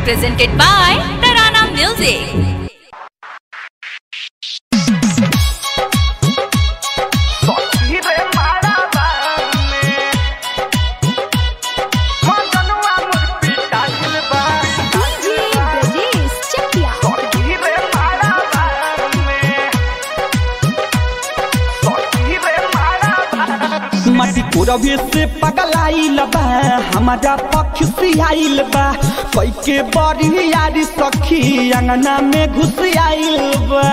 presented by Tarana Music. मटी पूरबे से पगलाइल बा हमारा पक्ष से आइल बा कोई के बड़ी यारी सखी अंगना में घुस आइल बा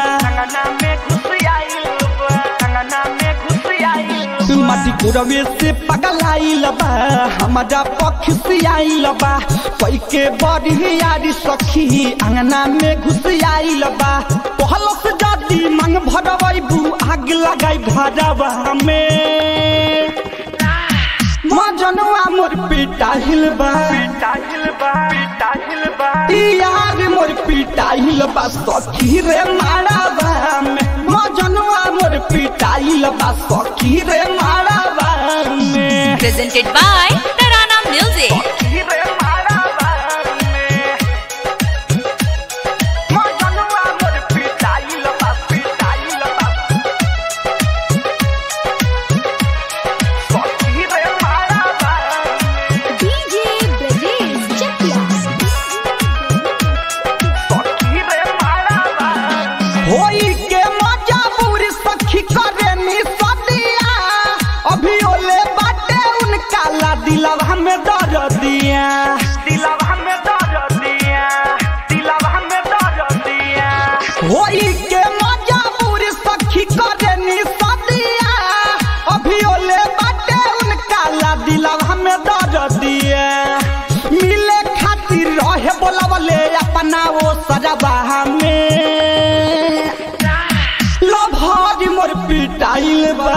मटी पूरबे से पगलाइल बा हमारा पक्ष से आइल बा कोई के बड़ी यारी सखी अंगना में घुस आइल बा पहलो से जाती मंग भरवाई बू आग लगाई घरवा में मजनुआ मोर पिटा हिलबा यार मोर पिटा हिलबा सखी रे माराबा में मजनुआ मोर पिटा हिलबा सखी रे माराबा में Presented by Tarana Music. होई के मजाबूर सखी करे नी सदिया अभी ओले बाटे उनका ला दिलवा में दर दिया होई के मजाबूर सखी करे नी सदिया अभी ओले बाटे उनका ला दिलवा में दर दिया मिले खातिर रहे बोलवले अपना वो सजबा में लभारी मोर पिटाइल बा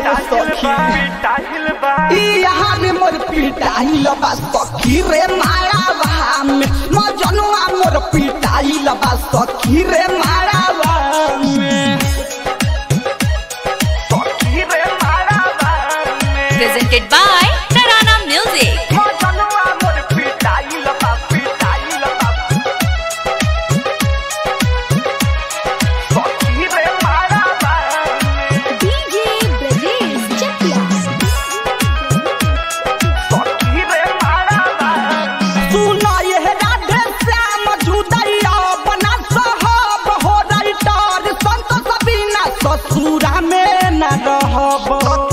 सखी यहाँ रे मोर पिटाइल बा सखी रे मारावा में मजनुआ मोर पिटाइल बा सखी रे मारावा में Presented by Tarana Music. सुना यह राधे श्याम जुदैया बना साहब हो राइटर संत सबीना ससुरा में न रहब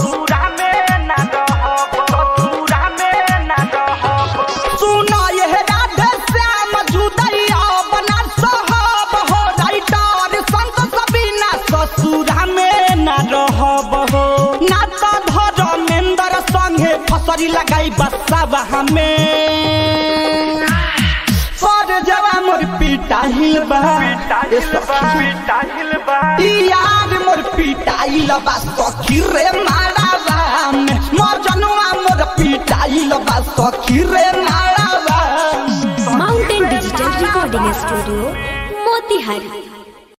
सुना यह राधे श्याम जुदैया बना साहब हो राइटर संत सबीना ससुरा में न रहब हो ना तो धर्मेंद्र संगे फसरी लगाई बसावा हमें पर जवा मोर पिटा हिलबा ए सखी यार मोर पिटाइल बा सखी रे मारावा में मजनुआ मोर पिटाइल बा सखी रे मारावा mountain digital recording studio Motihari